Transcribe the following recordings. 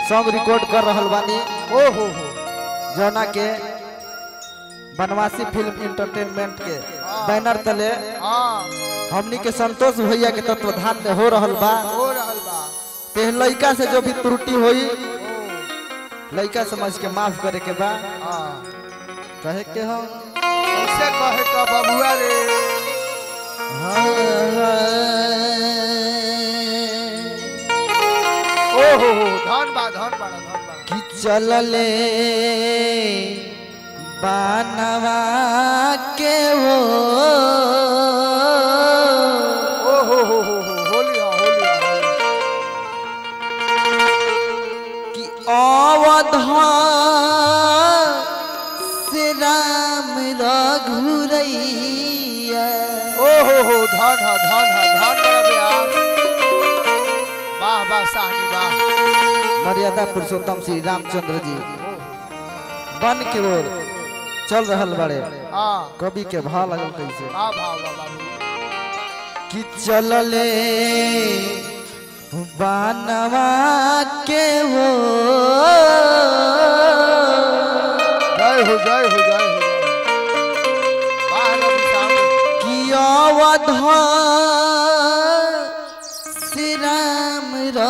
song record कर रहल बानी ओ हो हो जौना के बनवासी फिल्म इंटरटेनमेंट के बैनर तले हाँ हमनी के संतोष भैया के तत्वधान में हो रहल बा हो रहल बा ते लइका से जो भी त्रुटि होई ओ लइका समझ के माफ करे के बा हाँ कहे के हम ऐसे कहे तो बबुआ रे ओ हो हो धन बा धन बा धन बा कि चलले बानवा के वो ओ हो हो हो हो होली हाँ होली हाँ होली कि अवध से राम रघुरैया ओ हो हो धन हा धन हा धन बड़ा ब्याह वाह वाह साहनी वाह मर्यादा पुरुषोत्तम श्री रामचंद्र जी बन के ओर चल रहल बड़े हाँ कवि के भाव लगल कैसे वाह वाह वाह वाह कि चलले बानवा के वो जय हो जय हो जय हो वाह रवि साहब कि अवध श्री राम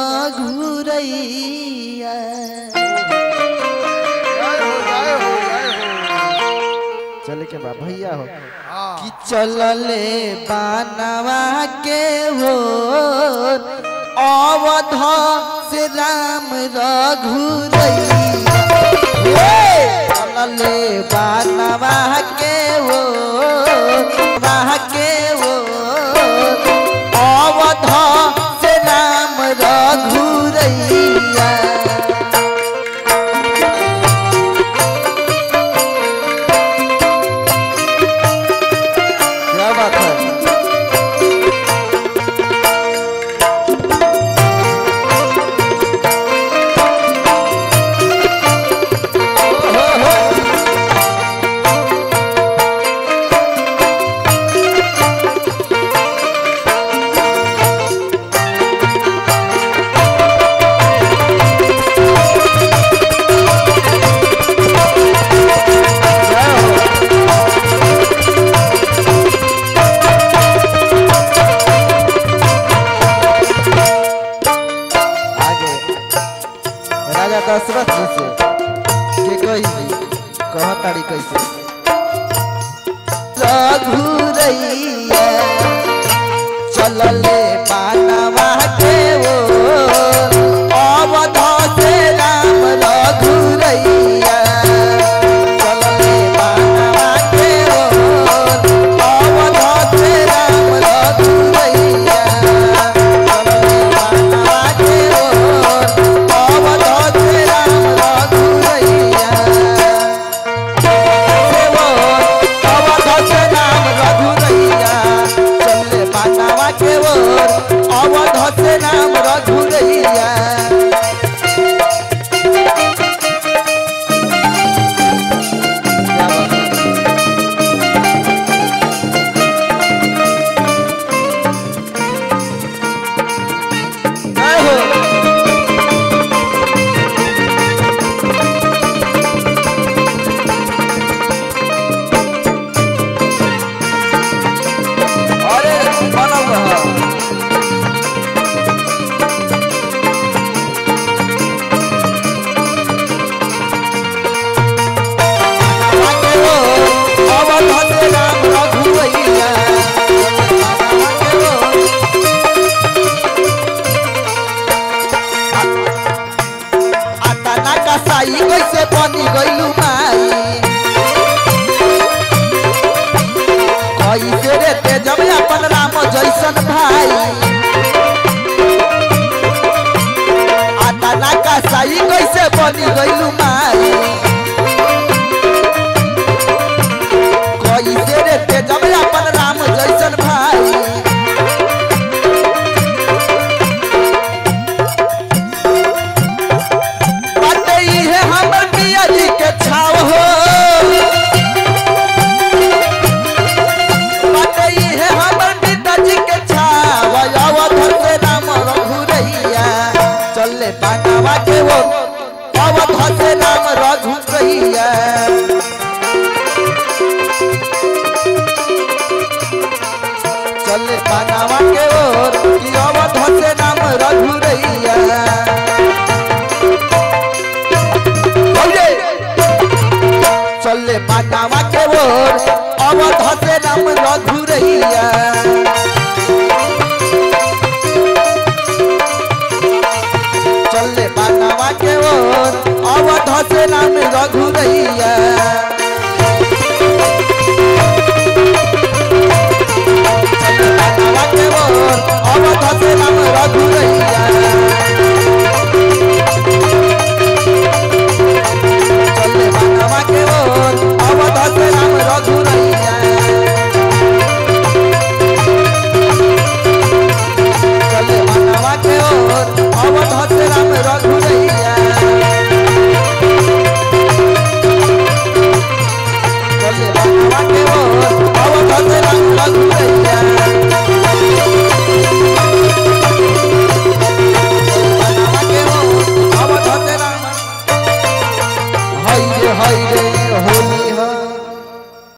रघुरैया जय हो जय हो जय हो चले के बा भैया हो हाँ कि चलले बानवा के हो अवध से राम रघुरैया चलले बानवा के हो बाह के हो अवध से राम रघुरैया क्या बात है आगे राजा दशरथ जी से के कही कह ताड़ी कैसे रघुरैया चलले पानवा के वो अवध से राम रघुरैया चलले पानवा के वो अवध से राम रघुरैया चलले पानवा के वो अवध से राम रघुरैया अवध से नाम रघुरैया अरे बनल रह अवध से राम रघुरैया आतना का साई कैसे बनी गइलू माई कैसे रे तेजब अपन राम जैसन भाई आतना का साई कैसे बनी गइलू माई कैसे रे तेजब अपन राम जैसन भाई बाटे इहे हमर मिया जी के छाव हो बाटे इहे हमर पिताजी के छाव अवध से राम रघुरैया चले पानवा के वो अवध से नाम रघुरैया चले पानावा के ओर कि अवध से नाम रघुरैया बोलिए चले पानावा के ओर अवध से नाम रघुरैया चले पानावा के ओर अवध से नाम रघुरैया चले पानावा के ओर अवध से नाम रघुरैया